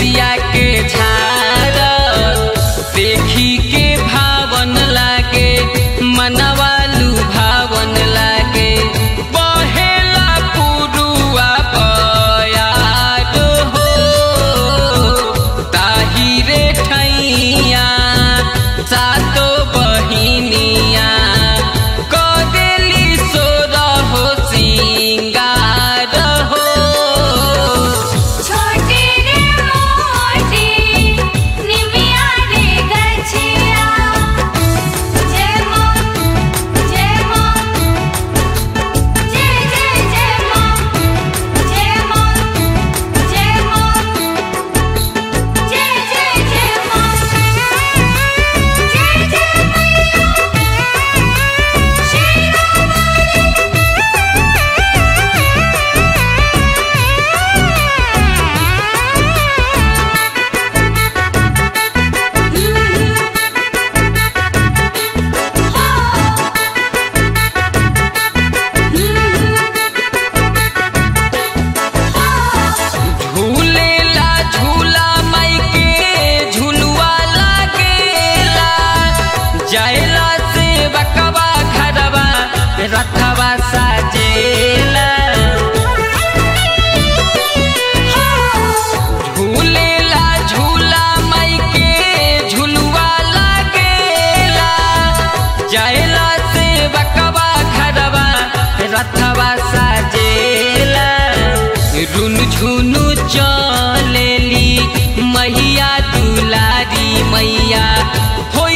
केसिया के झार देखी के भावन लागे मनवालू भावन लागे बहेला पुरुआ बयार हो ताहिरे ठैया सातो बहिनिया कदेली सोर हो सिंगार हो छोटी रे मोटी निमिया रे गछिया जय मां जय मां जय जय जय मां जय मां जय मां जय जय जय मां जय जय मैया झूलेला झूला माई के झुलुआ लागेला जायला से बकवा घरवा रथवा साजेला झूलेला झूला माई के झुलुआ लागेला जायला से बकवा घरवा रथवा साजेला रुन झुनु चलेली मैया दुलारी मैया हो